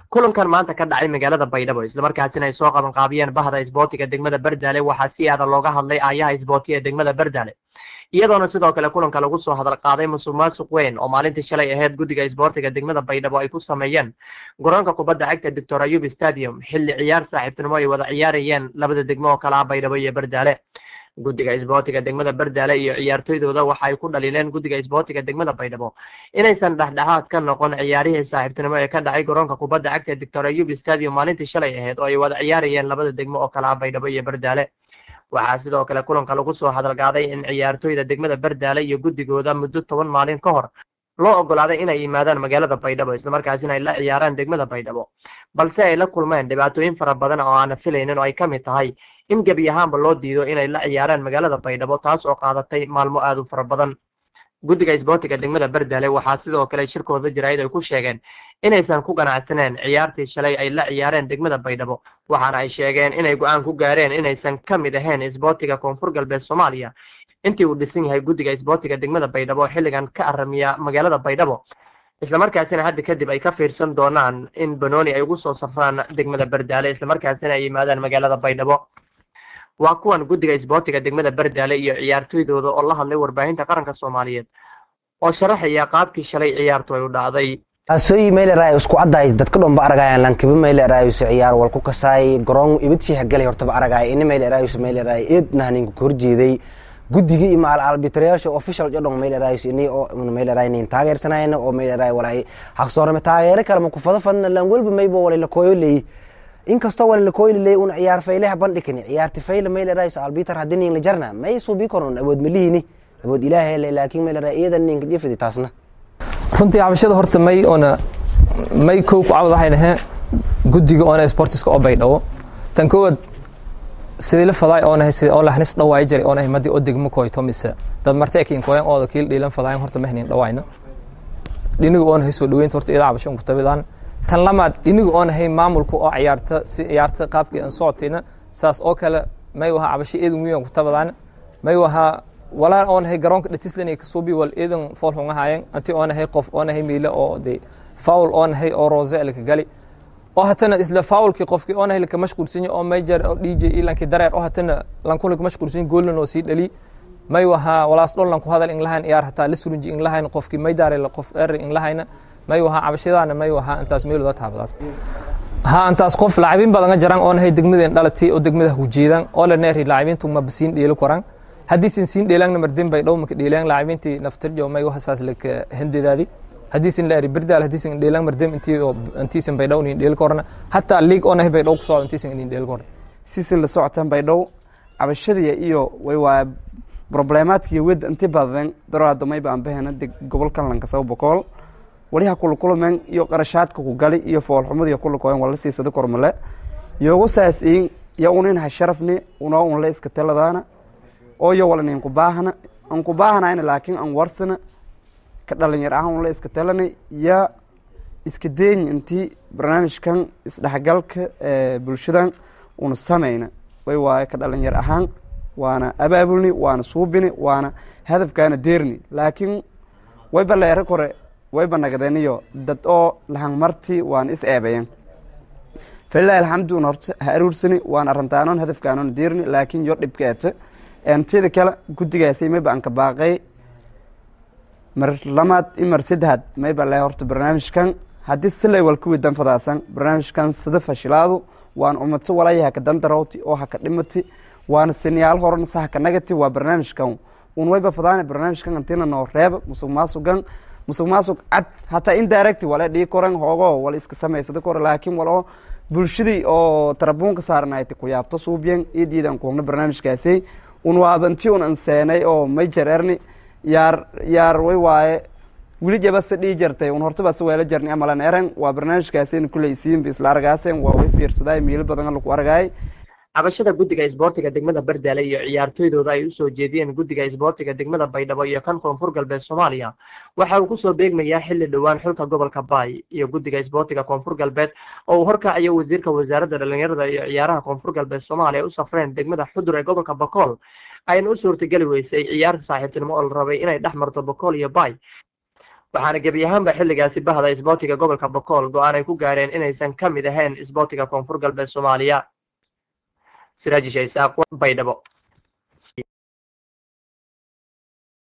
kulankan maanta ka dhacay magaalada baydhabo islamarkaasina ay soo qabanqaabiyeen bahda isboortiga degmada berdaale waxaa si aada looga hadlay aayaha isboorti ee degmada berdaale iyadoona sidoo kale kulanka lagu soo hadal qaaday musuq maasuq weyn oo maalintii shalay ahayd guddiga isboortiga degmada baydhabo ay ku sameeyeen garoonka kubadda cagta doctor ayub stadium xilli ciyaar saaxiibtinimo ay wada ciyaarayeen labada degmo oo kale ah baydhabo iyo berdaale guddiga isboortiga degmada berdaale iyo ciyaartoydooda waxa ay ku dhaliileen guddiga isboortiga degmada baydhabo inaysan dhexdhexaad ka noqon ciyaarihii saaxiibtinimo ee ka dhacay garoonka kubadda cagta doctor ayub stadium maalintii shalay ahayd oo ay wada ciyaarayeen labada degmo oo kale ah baydhabo iyo berdaale waxaa sidoo kale kulanka lagu soo hadalgaaday in ciyaartoyda degmada berdaale iyo guddigooda muddo toban maalin ka hor loo ogolaaday inay yimaadaan magaalada baydhabo islamarkaasina ay la ciyaaraan degmada baydhabo balse ay la kulmeen dhibaatooyin fara badan oo aana filaynin oo ay ka mid tahay in gebi ahaanba loo diido inay la ciyaaraan magaalada baydhabo taas oo qaadatay maalmo aad u fara badan guddiga isboortiga degmada berdaale waxaa sidoo kale shirkooda jaraa'id ay ku sheegeen inaysan ku ganacsaneen ciyaartii shalay ay la ciyaareen degmada baydhabo waxaana ay sheegeen inay go-aan ku gaareen inaysan ka mid ahayn isboortiga koonfur galbeed soomaaliya intii uu dhisan yahay guddiga isboortiga degmada baydhabo xilligan ka aramiya magaalada baydhabo islamarkaasina hadda kadib ay ka fiirsan doonaan in banooni ay ugu soo safraan degmada berdaale islamarkaasina ay yimaadaan magaalada baydhabo waa kuwan guddiga isboortiga degmada berdaale iyo ciyaartoydooda oo la hadlay warbaahinta qaranka soomaaliyeed oo sharaxaya qaabkii shalay ciyaartu ay u dhacday asoyi mayleray isku caddaay dadka dhanba aragayan lankiba maylerayus ciyaar wal ku kasaay garoon ibadsi hagalay hortaba aragaay ini maylerayus mayleray eed nahninka ka horjeeday guddigii ima albitrayaasha official jodhon maylerayus ini oo mayleray nin taageersanayna oo mayleray walay haqsoorame taageero kale ma kufada fadna lan walba maybo walay lakooyo leey inkastoo wala lakooyli leey una ciyaar fayleha bandhikini ciyaarti fayle maylerayus albitr haddii nin la jarna may suubii koron awood malihini awood ilaahay laakiin mayleray iyada ninka jifidi taasna runtii cabashada horta may oona may kow ku cabadahayn ahe guddiga oona sportiska oo baydhabo tan koowaad sidii la fadaay oonahay sida oo lahnis dhawaay jiray oonahay madii oo degmo koyto mise dad martay kiin koyan ooda kiil dhiilan fadaayan horta mahnin dhawaayna dhiniga oonahay soo dhaweynta horta iyada cabasho ku tabidaan tan lamaad dhiniga oonahay maamulka oo ciyaarta si ciyaarta qaabkii aan socotayna saas oo kale may waha cabasho eedan wiyan ku tabadaan may waha walaa oonahay garoonka dhatislan kasuubi wal eedan fool xungahaayeen anti oonahay qof oonahay miile oo de foul oonahay oo rose laka gali oo hatana isla foulkii qofkii oonahay laka mashquulsanya oo major oo dj ilankii dareer oo hatana lankun laka mashquulsanya goolan oo sii dhali may waha walaas dhol lanku hadal inglahayn iyaar hataa la surunji inglahayn qofkii may daare qof er inglahayna may waha cabashadaana may waha intaas meelooda taabadaas ha intaas qof laacibin badan jaraan oonahay degmadeen dhalatay oo degmada hujeedaan oo la neeri laacibintu ma basiin dheelo koraan haddiisan siin dheelaangna mardin bay dhowmaka dheelaan laacibintii naftirjo may wahasaas laka hendedaadi haddiisan la eri birdaal haddiisan dheelaan mardin intii oo intiisan bay dhow nin dheel korna hataa liig oo nahay bay dhow ku socdo intiisan nin dheel korna sisin la socotaan bay dhow cabashadiya iyo way waa problemaadkiyo wed inti badan daroada may baan bahena deg gobolkan lankasaba bokool waliha kulukulumen iyo qarashaadka ku gali iyo foolxumadiyo kulukoyen wala siisada kormale yogu saasiin yo unin ha sharafni unoo unla iska taladaana ooyo wala nin kubaahana an kubaahanayna laakiin an warsana ka dhalinyar ahaan unla iska talana ya iska deeyi intii barnaamijkan isdhexgalka bulshadan una samayna way waaye ka dhalinyar ahaan waana abaabulni waana suubini waana hadafkaana deerni laakiin wayba leera kore wayba nagadeniyo dad oo lahangmarti waana is eebayan falilahi alxamdu un horta ha aruursani waana arintaanon hadafkaanona deerni laakiin yo dhibkeeta tida kale guddigaasay mayba anka baaqay mar lamaad i mar saddexaad mayba le horta barnaamijkan haddii silay wal ku widan fadaasan barnaamijkan sida fashilaadu waana umato walaya haka dandarowti oo haka dhimati waana siniyaal horna sa haka nagati waa barnaamijkan un wayba fadaana barnaamijkan antina noo reeba musuq maasugan musuq maasuq cad hataa indirect wala dhii koran hoogo wala iska samaysada kore laakiin waloo bulshadii oo tarabuunka saarnayti ku yaabto suubyan iyo diidan kuhogna barnaamijkaasay un waabanti un anseenay oo may jareerni yaar yaar way waaye weli jabase dhii jartay un hortabase weela jarni amalan eren waa barnaamijkaasayna kuleysiinba isla argaasen waa way fiirsaday miilo badan laku argaay cabashada guddiga isboortiga degmada berdaale iyo ciyaartoydooda ay usoo jeediyeen guddiga isboortiga degmada baydhabo iyo kan koonfur galbeed soomaaliya waxa uu kusoo beegmayaa xilli dhowaan xulka gobolka baay iyo guddiga isboortiga koonfur galbeed oo uu horkacayo wasiirka wasaaradda dhalinyarada iyo ciyaaraha koonfur galbeed soomaaliya u safreen degmada xudur ee gobolka bakool ayna u suurtageli weysay ciyaarta saaxiibtinimo oo la rabay inay dhex marto bakool iyo baay waxaana gebi ahaanba xilligaasi bahda isboortiga gobolka bokool go-aan ay ku gaadheen inaysan ka mid ahayn isboortiga koonfur galbeed soomaaliya siraaji shaysaaq baydhabo